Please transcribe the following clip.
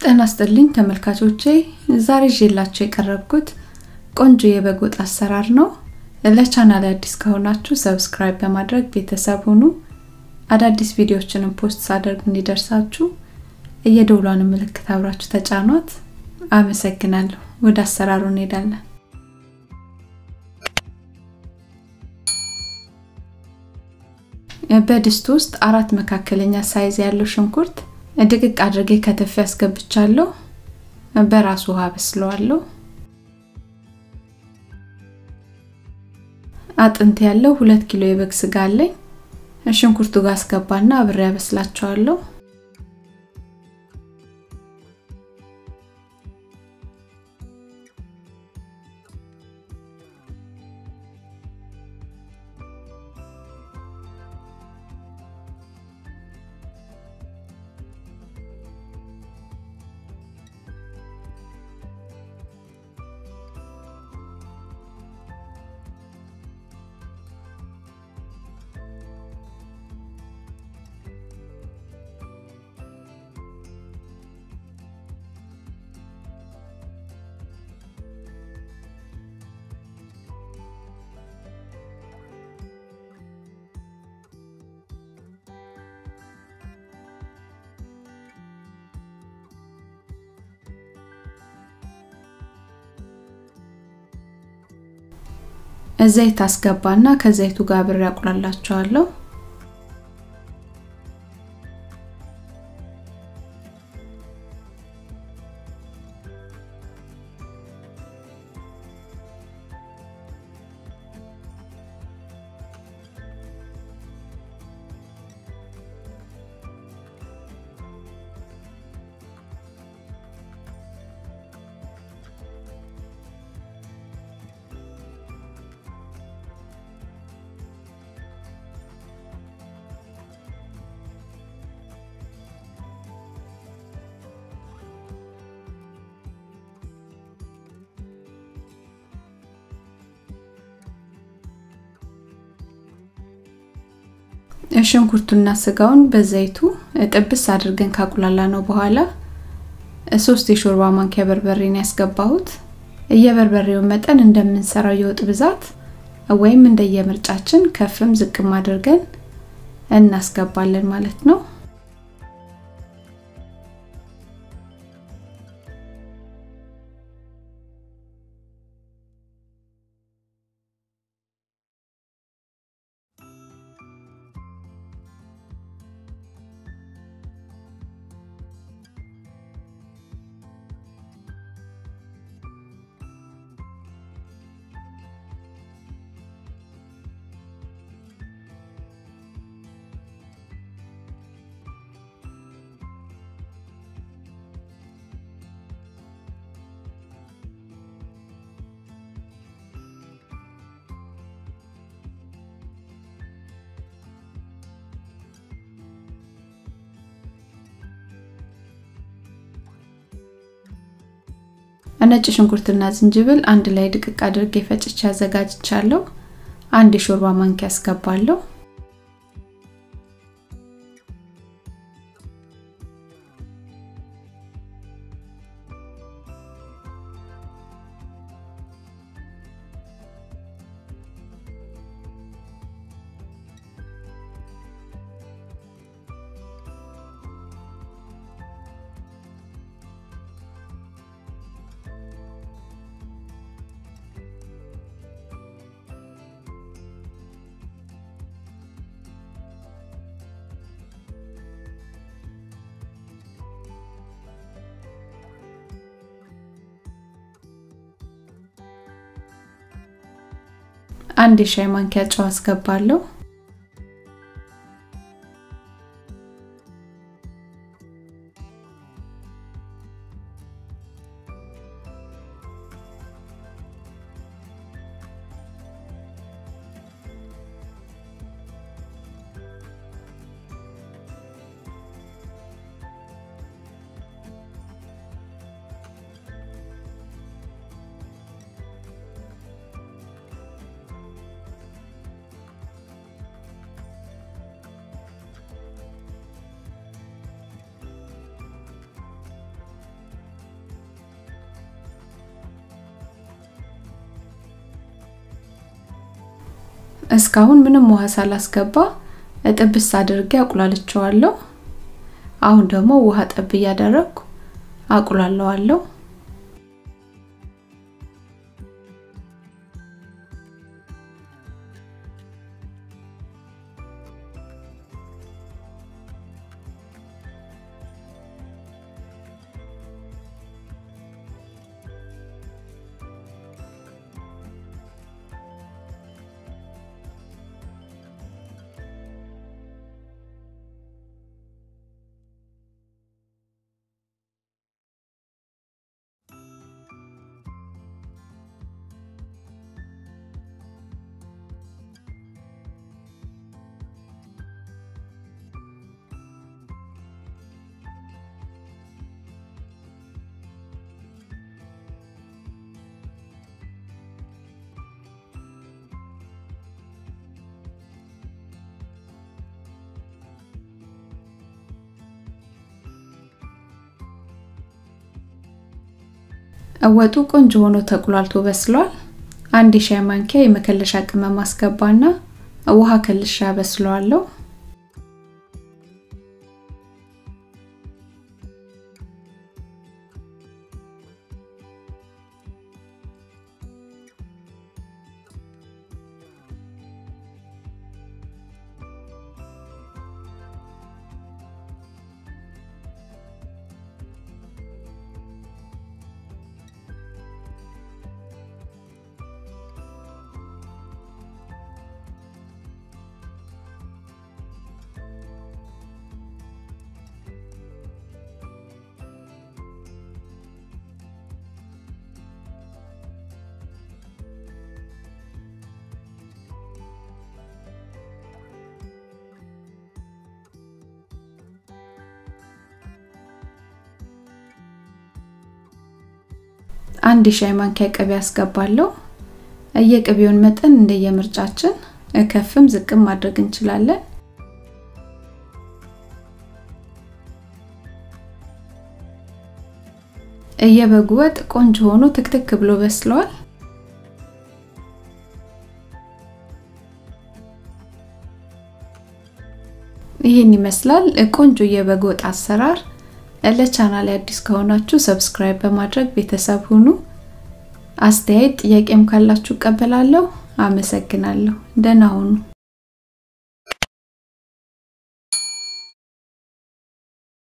ጤና ይስጥልኝ ተመልካቾቼ፣ ዛሬ ይዤላችሁ የቀረብኩት ቆንጆ የበግ ወጥ አሰራር ነው። ለቻናል አዲስ ከሆናችሁ ሰብስክራይብ በማድረግ ቤተሰብ ሁኑ። አዳዲስ ቪዲዮዎችንም ፖስት ሳደርግ እንዲደርሳችሁ የደውሏን ምልክት አብራችሁ ተጫኗት። አመሰግናለሁ። ወደ አሰራሩ እንሄዳለን። በድስት ውስጥ አራት መካከለኛ ሳይዝ ያለው ሽንኩርት ድቅቅ አድርጌ ከተፍ ያስገብቻለሁ። በራሱ ውሃ በስለዋለሁ። አጥንት ያለው ሁለት ኪሎ የበግ ስጋ አለኝ። ሽንኩርቱ ጋር አስገባና አብሬ ያበስላቸዋለሁ። ዘይት አስገባና ከዘይቱ ጋር አብሬ አቁላላቸዋለሁ። ሽንኩርቱና ስጋውን በዘይቱ ጥብስ አድርገን ካቁላላ ነው በኋላ ሶስት የሾርባ ማንኪያ በርበሬን ያስገባሁት። የበርበሬውን መጠን እንደምንሰራው የወጥ ብዛት ወይም እንደየምርጫችን ከፍም ዝቅም አድርገን እናስገባለን ማለት ነው። ነጭ ሽንኩርትና ዝንጅብል አንድ ላይ ድቅቅ አድርጌ ፈጭቼ አዘጋጅቻለሁ። አንድ የሾርባ ማንኪያ አስገባለሁ። አንድ የሻይ ማንኪያ ጨው አስገባለሁ። እስካሁን ምንም ውሃ ሳላስገባ ጥብስ አድርጌ አቁላልቸዋለሁ። አሁን ደግሞ ውሃ ጠብ እያደረግኩ አቁላለዋለሁ። ወጡ ቆንጆ ሆኖ ተቁላልቶ በስሏል። አንድ የሻይ ማንኪያ የመከለሻ ቅመም አስገባና ውሃ ከልሻ በስለዋለሁ። አንድ የሻይ ማንኪያ ቅቤ አስገባለሁ። የቅቤውን መጠን እንደየምርጫችን ከፍም ዝቅም ማድረግ እንችላለን። የበጉ ወጥ ቆንጆ ሆኖ ትክትክ ብሎ በስለዋል። ይህን ይመስላል ቆንጆ የበግ ወጥ አሰራር። ለቻናል አዲስ ከሆናችሁ ሰብስክራይብ በማድረግ ቤተሰብ ሁኑ። አስተያየት ጥያቄም ካላችሁ እቀበላለሁ። አመሰግናለሁ። ደህና ሁኑ።